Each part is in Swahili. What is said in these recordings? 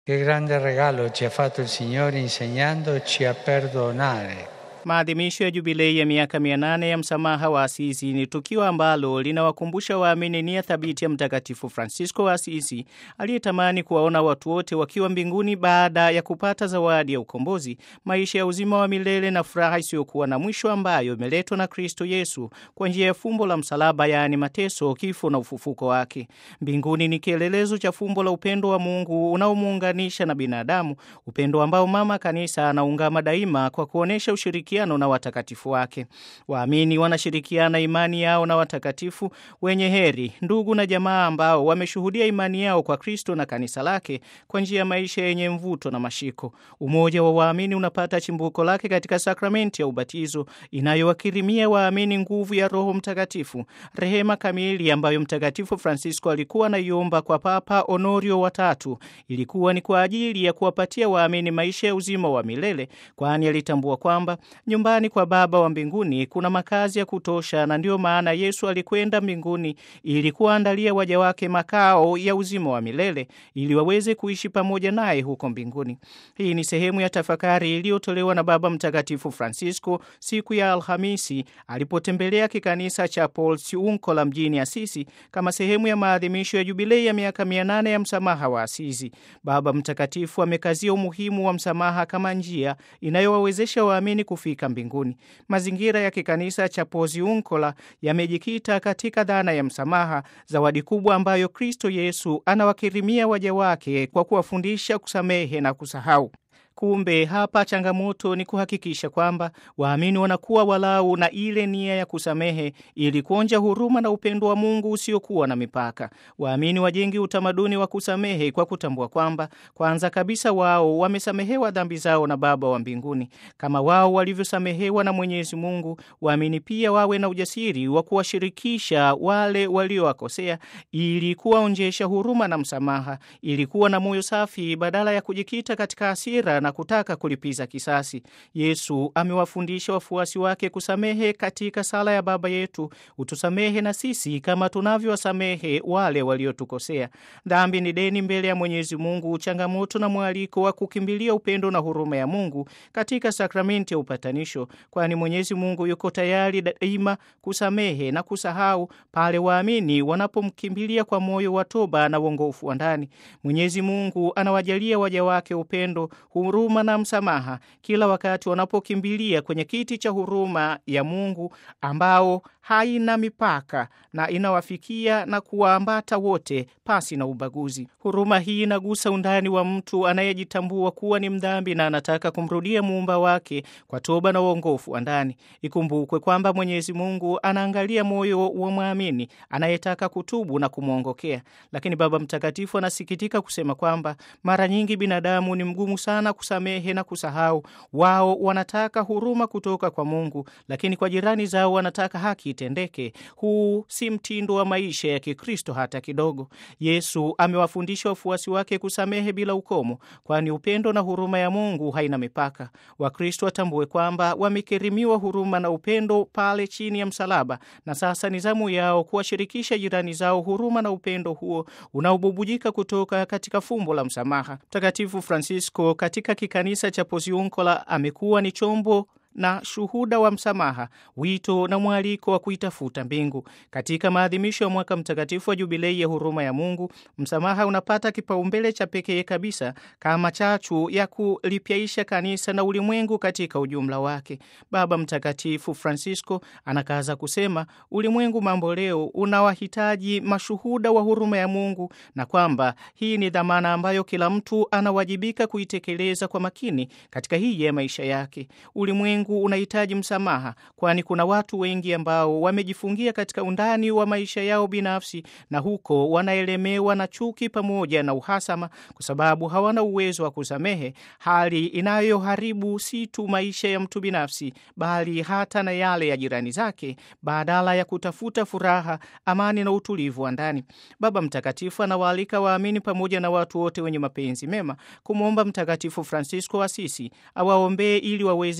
Che grande regalo ci ha fatto il Signore insegnandoci a perdonare. Maadhimisho ya jubilei ya miaka mia nane ya msamaha wa Asisi ni tukio ambalo linawakumbusha waamini nia thabiti ya Mtakatifu Francisco wa Asisi aliyetamani kuwaona watu wote wakiwa mbinguni baada ya kupata zawadi ya ukombozi, maisha ya uzima wa milele na furaha isiyokuwa na mwisho ambayo imeletwa na Kristo Yesu kwa njia ya fumbo la msalaba, yaani mateso, kifo na ufufuko wake. Mbinguni ni kielelezo cha fumbo la upendo wa Mungu unaomuunganisha na binadamu, upendo ambao Mama Kanisa anaungama daima kwa kuonesha ushiriki na watakatifu wake. Waamini wanashirikiana imani yao na watakatifu wenye heri, ndugu na jamaa ambao wameshuhudia imani yao kwa Kristo na kanisa lake kwa njia ya maisha yenye mvuto na mashiko. Umoja wa waamini unapata chimbuko lake katika sakramenti ya ubatizo inayowakirimia waamini nguvu ya Roho Mtakatifu, rehema kamili ambayo Mtakatifu Francisco alikuwa anaiomba kwa Papa Honorio watatu. Ilikuwa ni kwa ajili ya kuwapatia waamini maisha ya uzima wa milele, kwani alitambua kwamba nyumbani kwa Baba wa mbinguni kuna makazi ya kutosha, na ndiyo maana Yesu alikwenda mbinguni ili kuwaandalia waja wake makao ya uzima wa milele ili waweze kuishi pamoja naye huko mbinguni. Hii ni sehemu ya tafakari iliyotolewa na Baba Mtakatifu Francisco siku ya Alhamisi alipotembelea kikanisa cha Porciuncula mjini Asisi kama sehemu ya maadhimisho ya jubilei ya miaka mia nane ya msamaha wa Asisi. Baba Mtakatifu amekazia umuhimu wa msamaha kama njia inayowawezesha waamini kufika mbinguni. Mazingira ya kikanisa cha Porciuncula yamejikita katika dhana ya msamaha, zawadi kubwa ambayo Kristo Yesu anawakirimia waja wake kwa kuwafundisha kusamehe na kusahau. Kumbe hapa changamoto ni kuhakikisha kwamba waamini wanakuwa walau na ile nia ya kusamehe ili kuonja huruma na upendo wa Mungu usiokuwa na mipaka. Waamini wajenge utamaduni wa kusamehe kwa kutambua kwamba kwanza kabisa wao wamesamehewa dhambi zao na Baba wa mbinguni. Kama wao walivyosamehewa na Mwenyezi Mungu, waamini pia wawe na ujasiri wa kuwashirikisha wale waliowakosea ili kuwaonjesha huruma na msamaha, ili kuwa na moyo safi badala ya kujikita katika hasira na kutaka kulipiza kisasi. Yesu amewafundisha wafuasi wake kusamehe katika sala ya Baba yetu, utusamehe na sisi kama tunavyowasamehe wale waliotukosea. Dhambi ni deni mbele ya Mwenyezi Mungu, changamoto na mwaliko wa kukimbilia upendo na huruma ya Mungu katika sakramenti ya upatanisho, kwani Mwenyezi Mungu yuko tayari daima kusamehe na kusahau pale waamini wanapomkimbilia kwa moyo wa toba na uongofu wa ndani. Mwenyezi Mungu anawajalia waja wake upendo huruma na msamaha kila wakati wanapokimbilia kwenye kiti cha huruma ya Mungu ambao haina mipaka na inawafikia na kuwaambata wote pasi na ubaguzi. Huruma hii inagusa undani wa mtu anayejitambua kuwa ni mdhambi na anataka kumrudia muumba wake kwa toba na uongofu wa ndani. Ikumbukwe kwamba Mwenyezi Mungu anaangalia moyo wa mwamini anayetaka kutubu na kumwongokea, lakini Baba Mtakatifu anasikitika kusema kwamba mara nyingi binadamu ni mgumu sana kusamehe na kusahau. Wao wanataka huruma kutoka kwa Mungu, lakini kwa jirani zao wanataka haki itendeke. Huu si mtindo wa maisha ya Kikristo hata kidogo. Yesu amewafundisha wafuasi wake kusamehe bila ukomo, kwani upendo na huruma ya Mungu haina mipaka. Wakristo watambue kwamba wamekirimiwa huruma na upendo pale chini ya msalaba, na sasa ni zamu yao kuwashirikisha jirani zao huruma na upendo huo unaobubujika kutoka katika fumbo la msamaha. Mtakatifu Francisco katika kikanisa cha Porciuncula amekuwa ni chombo na shuhuda wa msamaha, wito na mwaliko wa kuitafuta mbingu. Katika maadhimisho ya mwaka mtakatifu wa jubilei ya huruma ya Mungu, msamaha unapata kipaumbele cha pekee kabisa kama chachu ya kulipyaisha kanisa na ulimwengu katika ujumla wake. Baba Mtakatifu Francisco anakaza kusema, ulimwengu mambo leo unawahitaji mashuhuda wa huruma ya Mungu na kwamba hii ni dhamana ambayo kila mtu anawajibika kuitekeleza kwa makini katika hii ya maisha yake. Ulimwengu unahitaji msamaha, kwani kuna watu wengi ambao wamejifungia katika undani wa maisha yao binafsi, na huko wanaelemewa na chuki pamoja na uhasama, kwa sababu hawana uwezo wa kusamehe, hali inayoharibu si tu maisha ya mtu binafsi, bali hata na yale ya jirani zake, badala ya kutafuta furaha, amani na utulivu wa ndani. Baba Mtakatifu anawaalika waamini pamoja na watu wote wenye mapenzi mema kumwomba Mtakatifu Francisco wa Asisi awaombee ili waweze kuwa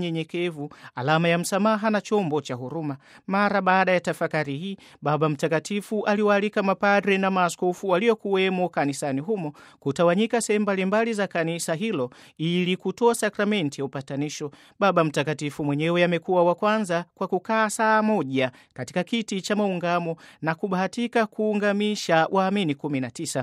nyenyekevu, alama ya msamaha na chombo cha huruma. Mara baada ya tafakari hii, Baba Mtakatifu aliwaalika mapadre na maaskofu waliokuwemo kanisani humo kutawanyika sehemu mbalimbali za kanisa hilo ili kutoa sakramenti ya upatanisho. Baba Mtakatifu mwenyewe amekuwa wa kwanza kwa kukaa saa moja katika kiti cha maungamo na kubahatika kuungamisha waamini 19.